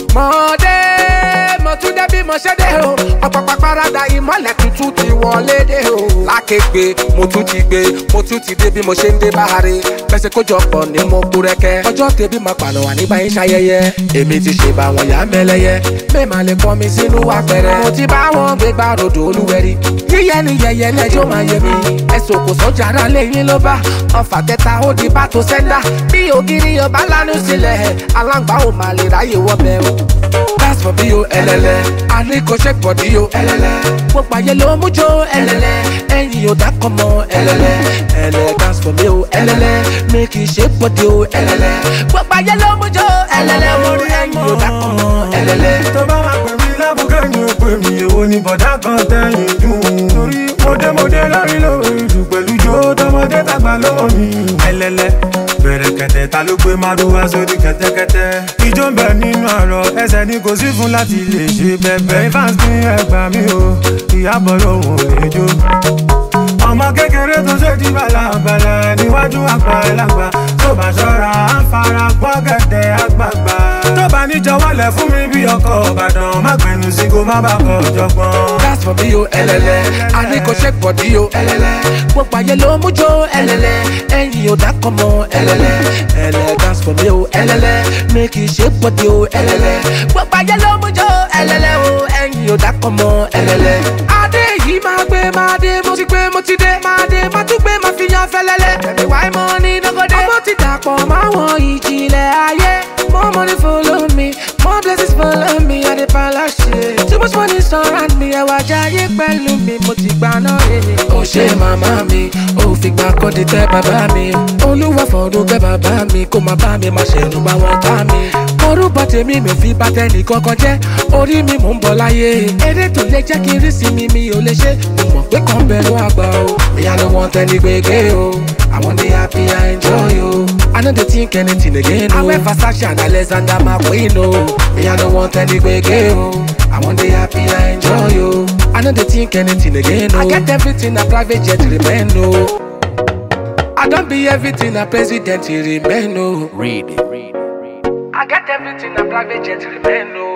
mo dé mo tún dé bí mo ṣe dé o ọ̀pọ̀pọ̀ parada ìmọ̀lẹ̀ tuntun ti wọlé dé o. lákègbè mo tún ti gbé mo tún ti dé bí mo ṣe ń dé báre bẹ́sẹ̀ kójọpọ̀ ni mo kú rẹ́kẹ́ ọjọ́ tẹ̀bí máa pàlọ́ wà nígbà yín ṣayẹyẹ èmi ti ṣe bá wọn yá mẹ́lẹ́yẹ mẹ́ẹ̀mà lè kọ́ mi sínú apẹ̀rẹ̀ mo ti bá wọn gbé gbá rodò olúwẹ̀rí yíyẹ ni yẹyẹ lẹjọ́ máa yẹ mi ẹ̀sùn kò sọ́jà ara lẹ́yìn ló bá ọfà kẹta ó di bá tó sẹ́ńdà bí ògiri ọba lánú sílẹ̀ aláǹgbá ò máa lè ráyè wọ́bẹ̀ o. that's for bí o ẹlẹlẹ àríkò ṣe bọ̀dí o ẹlẹlẹ gbogbo ayé ló mú jó ẹlẹlẹ ẹyin ò dákọ̀ mọ́ ẹlẹlẹ ẹlẹ that's for bí o ẹlẹlẹ mi kì í ṣe bọ̀dí o ẹlẹlẹ gbogbo ayé ló mú jó ẹlẹlẹ o ẹyin ò dákọ̀ mọ́ ẹlẹlẹ. tó bá máa pè mí lábùkẹ́ ni ó pè mí èwo ni bọ̀dá kan tẹ̀yìn dùn. torí mọ̀dẹ́mọ̀dẹ́ lórí lórí ìlú pẹ̀lú jó tọmọdé tàgbà lọ́wọ́ mi. ẹlẹ́lẹ́ bẹ̀rẹ̀ kẹ̀tẹ̀ ta ló gbé márùwá sórí kẹ̀tẹ́kẹ̀tẹ́. ijó ń bẹ nínú àrọ̀ ẹsẹ̀ ni kò sí fún láti lè ṣe bẹ̀bẹ̀. ifeanyi ní ẹgbàá mi o ìyàbọ̀ lòun ò lè jó. ọmọ kékeré tó ṣe di balabala níwájú àgbà ẹlàgbà tó bá ṣọ́ra á fara gbọ́ gẹ̀dẹ̀ àgbààgbà. tó bá níjọ wọlé fún mi bí ọkọ̀ ìbàdàn má gbẹnu sí kó má bàa kọ jọgbọ́n. that's for bí o ẹlẹlẹ àríkò ṣe bọ̀dí o ẹlẹlẹ gbogbo ayé ló mú jó ẹlẹlẹ ẹyin ò dákọ̀ mọ́ ẹlẹlẹ ẹlẹ that's for bí o ẹlẹlẹ mi kì í ṣe bọ̀dí o ẹlẹlẹ gbogbo ayé ló mú jó ẹlẹlẹ o ẹyin ò dákọ̀ mọ́ ẹlẹlẹ. adé yìí máa gbé máa dé mo ti gbé mo ti dé máa dé máa tún gbé máa fi yan fẹlẹlẹ ẹbí wáyé mọ ní nọgọdẹ. ọmọ ti dàpọ̀ máwọn ìjìnlẹ̀ ayé more money follow me more blessings follow me i dey palashe too much money surround me ẹwà jayé pẹ̀lú mi mo ti gbà náà rere. ó ṣe màmá mi ó fi gbà kọ́ di tẹ́ bàbá mi olúwa fọ̀ọ́dún kẹ́ bàbá mi kó má bá mi má ṣẹ̀nu bá wọn ká mi. orúkọ tèmi mi ò fi bá tẹ́nì kankan jẹ́ orí mi mò ń bọ̀ láyé eré tó lè jẹ́ kí n rí sí mi mi ò lè ṣe mo mọ̀ pé kàn bẹ̀rù àgbà o ìyá ló wọ́n tẹ́ni gbégbé o àwọn dey happy i enjoy o i no dey think anything again o. awẹ́ Versace and Alexander McQueen o ìyá ló wọ́n tẹ́ni gbégbé o àwọn dey happy i enjoy o i no dey think anything again o. i get everything na private jet remain o. I don't be everything a president remain o. Read. I get everything a private jet remain o.